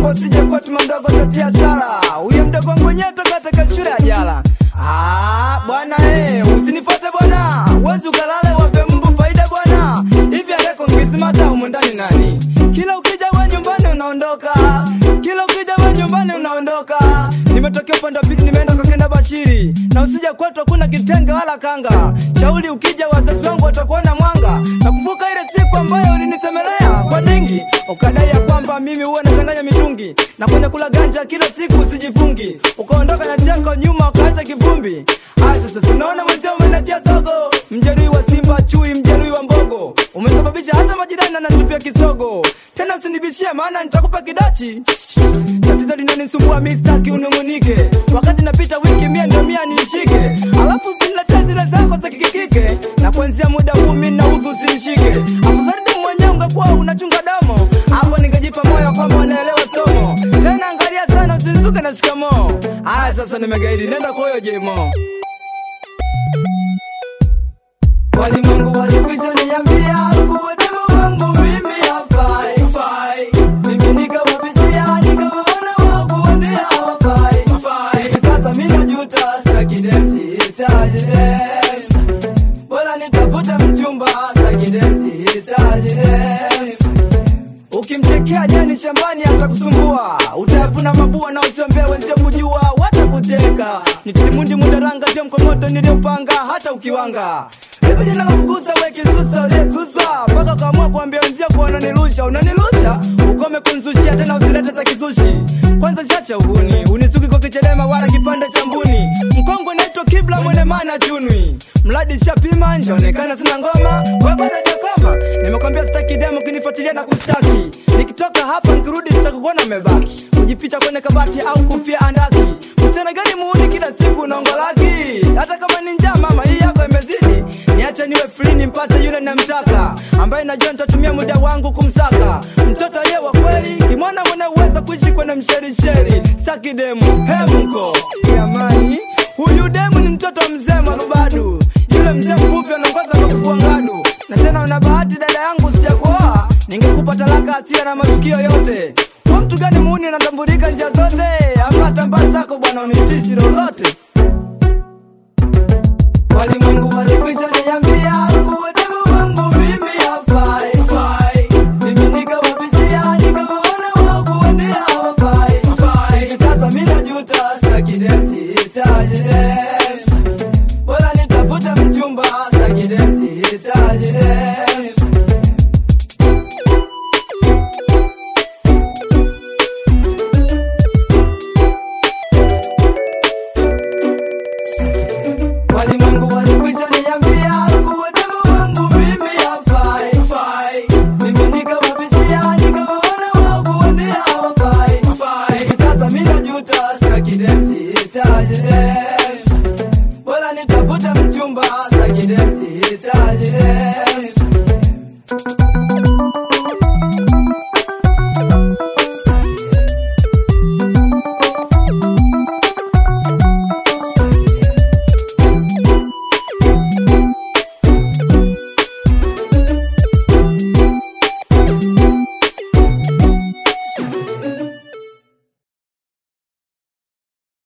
naomba usije kwetu mdogo tatia sara huyo mdogo wangu mwenyewe toka katika shule ya jala Ah, bwana eh, usinifuate bwana wezi ukalale wape mbu faida bwana hivi aleko ngisimata humu ndani nani kila ukija we nyumbani unaondoka kila ukija we nyumbani unaondoka nimetokea upande wa pili nimeenda kwa kenda bashiri na usija kwetu hakuna kitenge wala kanga shauli ukija wazazi wangu watakuona mwanga nakumbuka ile siku ambayo ulinisemelea kwa dingi ukadai ya kwamba mimi huwa nachanganya mitungi na kwenye kula ganja kila siku usijifungi ukaondoka na chako nyuma ukaacha kivumbi aya sasa sinaona mwenzio umenachia sogo mjeruhi wa simba chui mjeruhi wa mbogo umesababisha hata majirani anatupia kisogo tena usinibishie maana nitakupa kidachi tatizo linanisumbua mistaki unung'unike wakati napita wiki mia ndio mia niishike alafu usiniletee zile zako za kikikike na kuanzia muda huu mi naudhu usinishike afusaridi mwenyewe ungekuwa unachunga damo hapo ningejipa moyo kwamba unaelewa somo tena angalia sana usinizuke na shikamoo aya sasa nimegaidi nenda kwa huyo jemo walimwengu walikwisha niambia kuwa demu wangu mimi hafai fai. mimi nikawapishia nikawaona wao kuwaambia hawafai fai. hivi sasa mi najuta sitaki dance, sihitaji dance. bora nitafute mchumba sitaki dance, sihitaji dance. ukimtekea jani shambani atakusumbua utayavuna mabua na usiombee wenzio kujua watakuteka nitimundi mudaranga sio mkomoto niliyopanga hata ukiwanga hivi jina la kugusa we kisusa uliyesusa mpaka ukaamua kuambia wenzio kuwa unanilusha unanilusha ukome kunzushia tena usilete za kizushi kwanza chacha uhuni unisuki kwa kichelema wala kipande cha mbuni mkongwe naitwa kibla mwene mana chunwi mradi shapima njaonekana sina ngoma we bado jakoma nimekwambia sitaki demo kinifuatilia na kushtaki nikitoka hapa nikirudi sitakukuona mebaki kujificha kwenye kabati au kufia andaki mchana gani muuni kila siku unaongolaki hata kama ni njaa mama hii yako imezidi niache niwe free nimpate yule namtaka ambaye najua nitatumia muda wangu kumsaka mtoto ye wa kweli kimwana mwenye uweza kuishi kwenye msherisheri saki demu hemko jamani huyu demu ni mtoto wa mzee marubadu yule mzee mfupi anaongoza kwa kufua ngadu na tena una bahati dada yangu sijakuoa ningekupa talaka asia na matukio yote kwa mtu gani muuni anatambulika njia zote ama tambaa zako bwana unitishi lolote walimwengu walikwisha niambia kuwa demu wangu mimi hafai fai. mimi nikawapishia nikawaona wao kuwaambia hawafai fai. hivi sasa mi najuta sitaki dance, sihitaji dance. bora nitafute mchumba sitaki dance, sihitaji dance. walimwengu walikwisha niambia kuwa demu wangu mimi hafai fai. mimi nikawapishia nikawaona wao kuwaambia hawafai fai. hivi sasa mi najuta sitaki dance, sihitaji dance. bora nitafute mchumba sitaki dance, sihitaji dance.